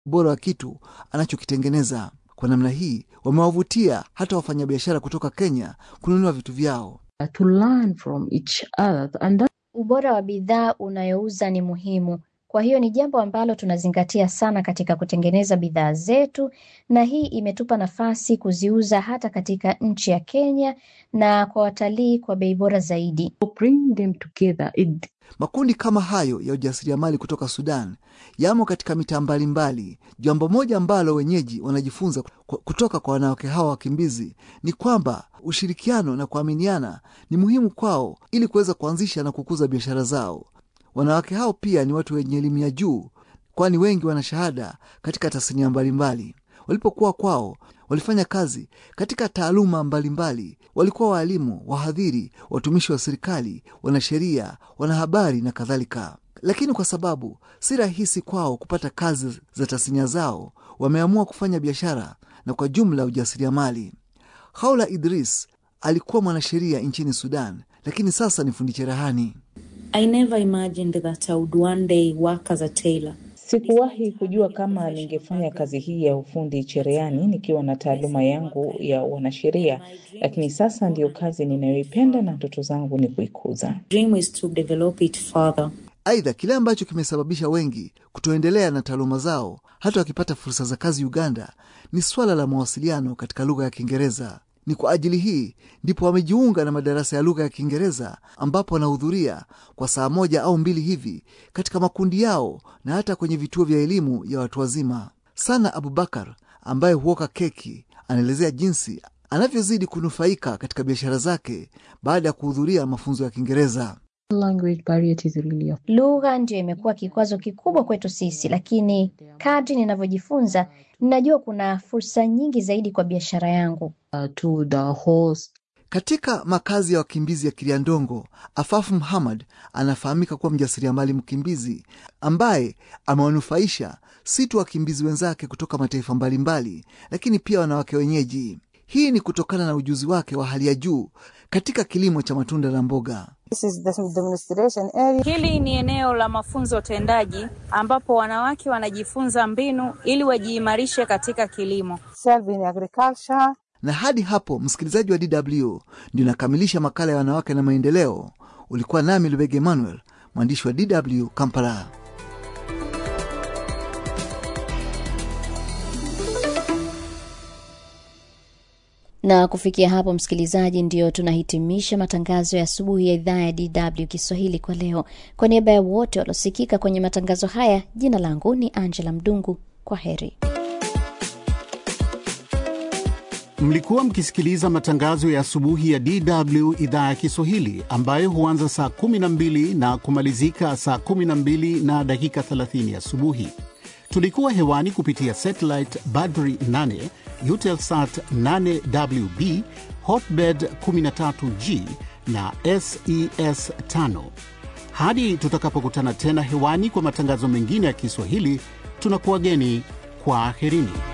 ubora wa kitu anachokitengeneza. Kwa namna hii wamewavutia hata wafanyabiashara kutoka Kenya kununua vitu vyao. to learn from each other and that Ubora wa bidhaa unayouza ni muhimu. Kwa hiyo ni jambo ambalo tunazingatia sana katika kutengeneza bidhaa zetu, na hii imetupa nafasi kuziuza hata katika nchi ya Kenya na kwa watalii kwa bei bora zaidi. will bring them together. It Makundi kama hayo ya ujasiriamali kutoka Sudan yamo katika mitaa mbalimbali. Jambo moja ambalo wenyeji wanajifunza ku- kutoka kwa wanawake hawa wakimbizi ni kwamba ushirikiano na kuaminiana ni muhimu kwao ili kuweza kuanzisha na kukuza biashara zao. Wanawake hao pia ni watu wenye elimu ya juu, kwani wengi wana shahada katika tasnia mbalimbali. Walipokuwa kwao walifanya kazi katika taaluma mbalimbali. Walikuwa waalimu, wahadhiri, watumishi wa serikali, wanasheria, wanahabari na kadhalika. Lakini kwa sababu si rahisi kwao kupata kazi za tasnia zao, wameamua kufanya biashara na kwa jumla ujasiriamali. Haula Idris alikuwa mwanasheria nchini Sudan, lakini sasa ni fundi cherehani. I never imagined that I would one day work as a tailor. Sikuwahi kujua kama ningefanya kazi hii ya ufundi cherehani nikiwa na taaluma yangu ya wanasheria, lakini sasa ndiyo kazi ninayoipenda na ndoto zangu ni kuikuza. Dream is to develop it further. Aidha, kile ambacho kimesababisha wengi kutoendelea na taaluma zao hata wakipata fursa za kazi Uganda ni swala la mawasiliano katika lugha ya Kiingereza. Ni kwa ajili hii ndipo wamejiunga na madarasa ya lugha ya Kiingereza ambapo wanahudhuria kwa saa moja au mbili hivi katika makundi yao na hata kwenye vituo vya elimu ya watu wazima. Sana Abubakar ambaye huoka keki anaelezea jinsi anavyozidi kunufaika katika biashara zake baada ya kuhudhuria mafunzo ya Kiingereza. language barrier is really a Lugha ndiyo imekuwa kikwazo kikubwa kwetu sisi, lakini kadri ninavyojifunza ninajua kuna fursa nyingi zaidi kwa biashara yangu. uh, to the host Katika makazi ya wakimbizi ya Kiliandongo, Afafu Muhammad anafahamika kuwa mjasiriamali mkimbizi ambaye amewanufaisha si tu wakimbizi wenzake kutoka mataifa mbalimbali, lakini pia wanawake wenyeji. Hii ni kutokana na ujuzi wake wa hali ya juu katika kilimo cha matunda na mboga. This is the demonstration area. Hili ni eneo la mafunzo tendaji ambapo wanawake wanajifunza mbinu ili wajiimarishe katika kilimo. Serve in agriculture. Na hadi hapo, msikilizaji wa DW, ndio nakamilisha makala ya wanawake na maendeleo. Ulikuwa nami Lubege Emmanuel, mwandishi wa DW Kampala. Na kufikia hapo, msikilizaji, ndio tunahitimisha matangazo ya asubuhi ya idhaa ya DW Kiswahili kwa leo. Kwa niaba ya wote waliosikika kwenye matangazo haya, jina langu ni Angela Mdungu. Kwa heri. Mlikuwa mkisikiliza matangazo ya asubuhi ya DW idhaa ya Kiswahili ambayo huanza saa 12 na kumalizika saa 12 na dakika 30 asubuhi. Tulikuwa hewani kupitia satellite Badri 8, Eutelsat 8WB, Hotbird 13G na SES 5. Hadi tutakapokutana tena hewani kwa matangazo mengine ya Kiswahili, tunakuwageni kwa aherini.